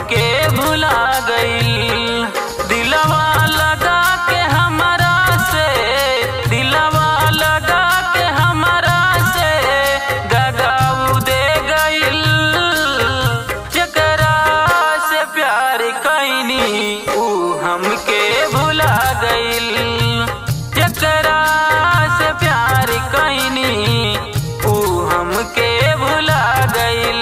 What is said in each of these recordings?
हमके भुला गईल दिलवा लगा के हमरा से दिलवा लगा के हमरा से गगाऊ दे गईल जकरा से प्यार कैनी ऊ हमके भुला गईल जकरा से प्यार कैनी ऊ हमके भुला गईल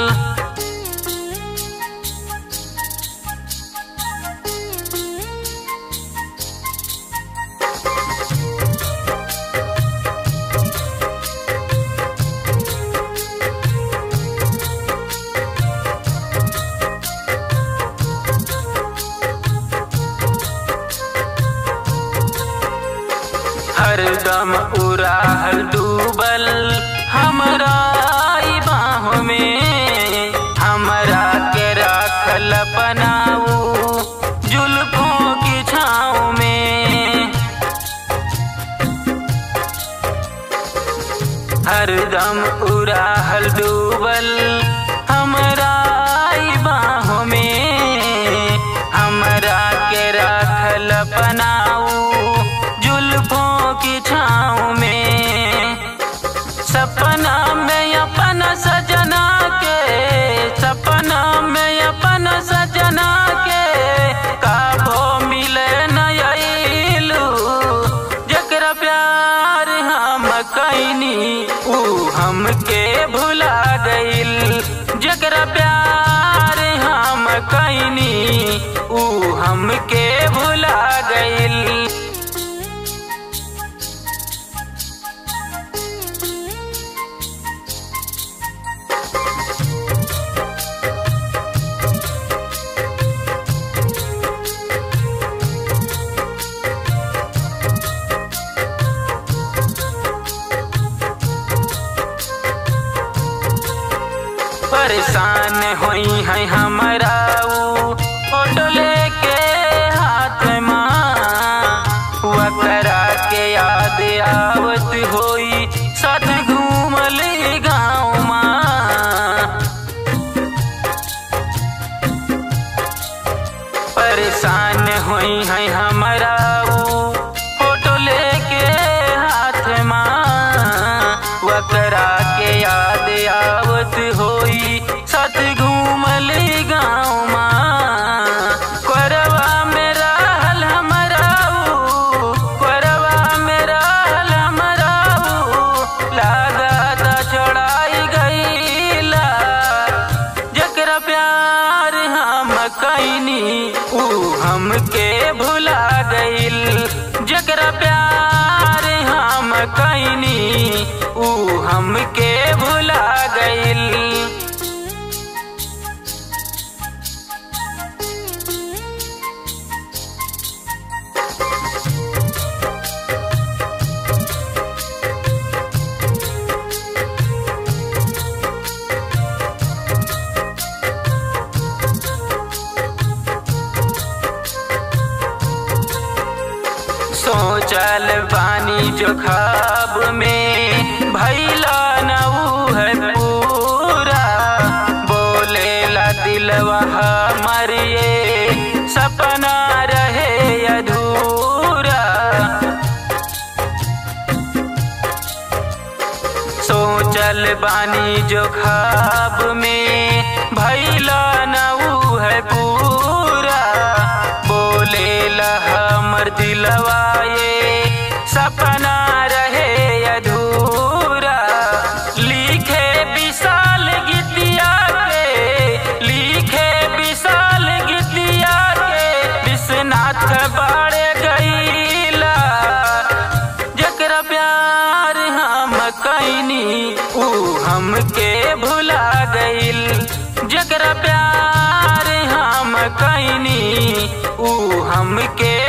हरदम उड़ाहल डूबल हमरा ई बाहों में हमरा के राखल अपनाऊ जुल्फों की छाँव में हरदम उड़ाहल डूबल हमरा ई बाहों में हमरा के राखल अपनाऊ जुल्फों की छाँव में सपना में अपना सजना के सपना में अपना सजना के काबो मिले नयलू जकरा प्यार हम कैनी ऊ हमके भुला गईल जकरा प्यार हम कैनी ऊ हमके भुला गईल परेशान होई है हमरा ऊ फोटो लेके हाथ माँ वकरा के याद आवत होई साथ घूमल गाँव माँ परेशान होई है हमरा ऊ फोटो लेके हाथ माँ वकरा के याद आवत होई साथ घूमल गाँव माँ करवा में रहल हमरा ऊ करवा में रहल हमरा ऊ लागत छोड़ाई गईला जकरा प्यार हम कैनी ऊ हमके भुला गईल जकरा प्यार हम कैनी ऊ हमके भुला गईल सोचल बानी जो खाब में भैला न ऊ है पूरा बोलेला दिलवा हमर ये सपना रहे अधूरा सोचल बानी जो खाब में भैला न ऊ है पूरा बोलेला हमर दिलवा ये सपना रहे अधूरा लिखे विशाल गीतिया के लिखे विशाल गीतिया के विश्वनाथ बाड़े गईला जकरा प्यार हम कैनी ऊ हमके भुला गईल जकरा प्यार हम कैनी ऊ हमके